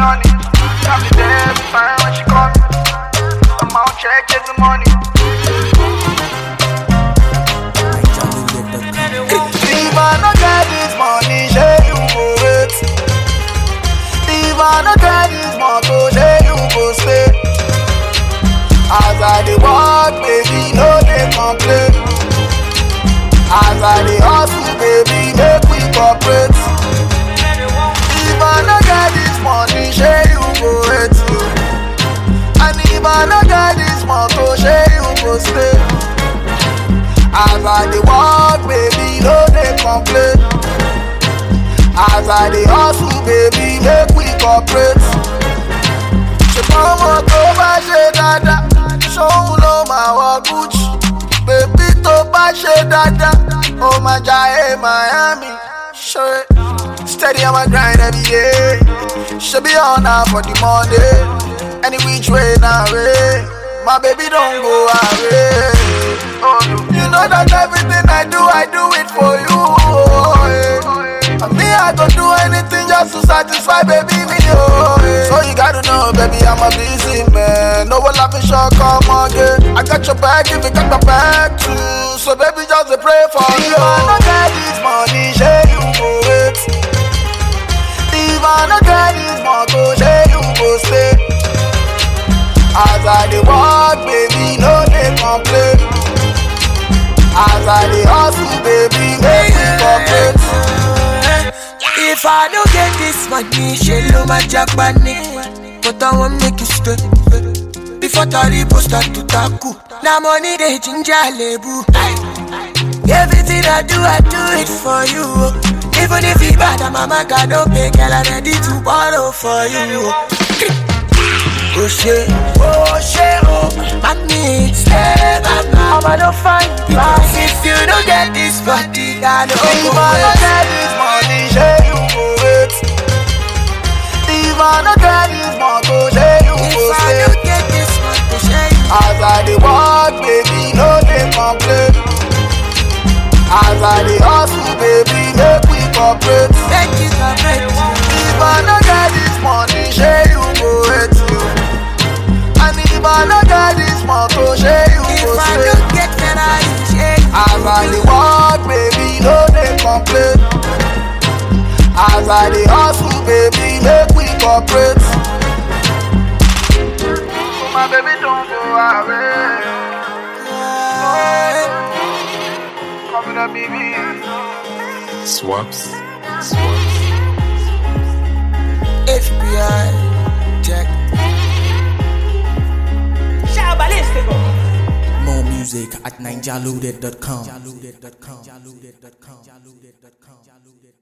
honey. Got me there every time when she call me. I'm out check, get the money. If I no get this money, say you go wait. If I no get this motor, say you go stay. As I dey work, baby, no dey complain. As I dey hustle, baby, make we cooperate. If I no get this money, say you go wait. And if I no get this motor, say you go stay. As I dey work, baby, no dey complain. As I dey hustle, baby, make we cooperate. Ṣùgbọ́n ọmọ tó bá ṣe dáadáa, ṣóun ló máa wọ Gucci. Bèbí tó bá ṣe dáadáa, ó máa jayé Miami. Ṣé steady on my grind every day? Ṣé bí ọ̀nà for the Monday? Any which way na way? My baby don go away. You know that everything I do, I do it for you. Oh, yeah. And me, I go do anything just to satisfy baby me. Oh, yeah. So you gotta know, baby, I'm a busy man. No one laughing short, come again. I got your back if you got my back too. So baby, just a pray for you. If I no get this money, say you go wait. If I no get this motor, say you go stay. As I dey work, baby, no dey complain. As I dey hustle, baby, make we cooperate. If I don't get this money, she love my Japanese. But I won't make you straight. Before Taribo start to tackle. Now money they ginger lebu. Everything I do, I do it for you. Even if it bad, I'm a man, God don't pay, girl, I'm ready to borrow for you. Oh shit, oh shit, oh Mommy, stay back now I'm gonna find Because if you don't get this body, I don't If go I no wait. get this money, say you go wait. If I no get this motor, say you If go I stay. don't get this money, share you As I dey work, baby, no dey complain. As I dey hustle, baby, make we cooperate. Thank you, correct If I no get this money, say you go wait. And if I no get this motor, say you If go I stay. don't get Ferrari, share you As I dey work, baby, no dey complain. As I dey hustle, baby, make we cooperate. My baby don't go away. Coming up, baby. Swaps. FBI, check More music at ninjaloaded.com.